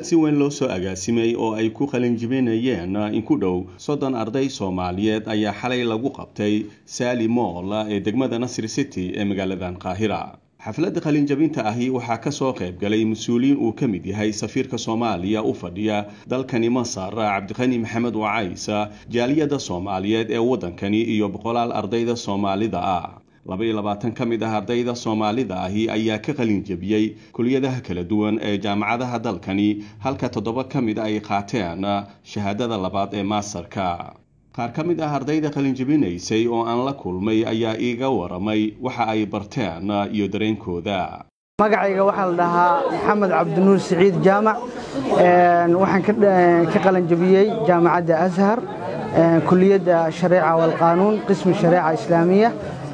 xaflad si weyn loo soo agaasimay oo ay ku qalinjibinayeen in ku dhow soddon arday soomaaliyeed ayaa xalay lagu qabtay saali mool ee degmada nasri city ee magaaladan qaahira xafladda qalinjabinta ahi waxaa kasoo qayb galay mas-uuliyiin uu ka mid yahay safiirka soomaaliya u fadhiya dalkani masar cabdiqani maxamed wacays jaaliyadda soomaaliyeed ee waddankani iyo boqolaal ardayda soomaalida ah laba iyo labaatan ka mid ah ardayda soomaalida ahi ayaa ka qalinjabiyey kuliyadaha kala duwan ee jaamacadaha dalkani halka toddoba ka mid ay qaateen shahaadada labaad ee maasarka qaar ka mid ah ardayda qalinjabinaysay oo aan la kulmay ayaa iiga waramay waxa ay barteen iyo dareenkooda magacayga waxaa la dhahaa maxamed cabdinuur siciid jaamac waxaan ka qalanjabiyey jaamacadda ashar kuliyadda shareeca walqaanuun qismi shareeca islaamiya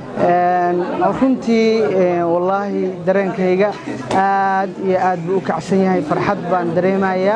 runtii wallaahi dareenkayga aad iyo aad buu u kacsan yahay farxad baan dareemayaa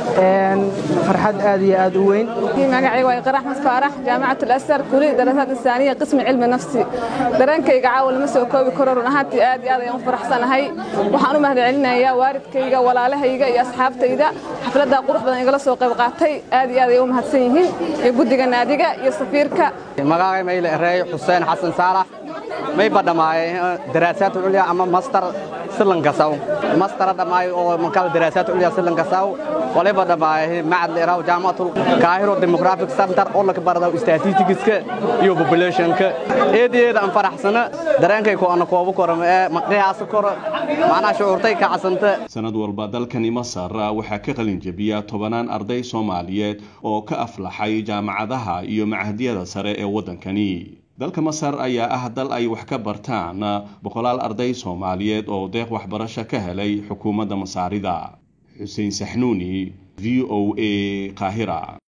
farxad aad iyo aad u weyn magacayga waa iqra axmed faarax jaamacat alasar kuliyad darasaad insaaniya qismi cilmi nafsi dareenkayga caawa lama soo koobi karo run ahaantii aad iyo aad ayaan u faraxsanahay waxaan u mahadcelinayaa waalidkayga walaalahayga iyo asxaabtayda xafladda qurux badan igala soo qayb qaatay aad iyo aad ay u mahadsan yihiin iyo guddiga naadiga iyo safiirka magacay mayle ereey xuseen xasan saalax may badhamaaye daraasaad culya ama master silankasaw master dhamaayo oo makala daraasaad culya silankasaw waliba dhamaaye macad leeraw jaamacatul kaahiro demographic center oo laka baradaw statisticska iyo populationka eedeeda aan faraxsana dareenkay ku ana koobo koram ee maqdiyaas koro macnaha shucuurtay ka casanta sanad walba dalkani masar waxaa ka qalin jabiya tobanaan arday soomaaliyeed oo ka aflaxay jaamacadaha iyo machadyada sare ee waddankani dalka masar ayaa ah dal ay wax ka bartaan boqolaal arday soomaaliyeed oo deeq waxbarasho ka helay xukuumadda masaarida xuseen saxnuuni v o a qaahira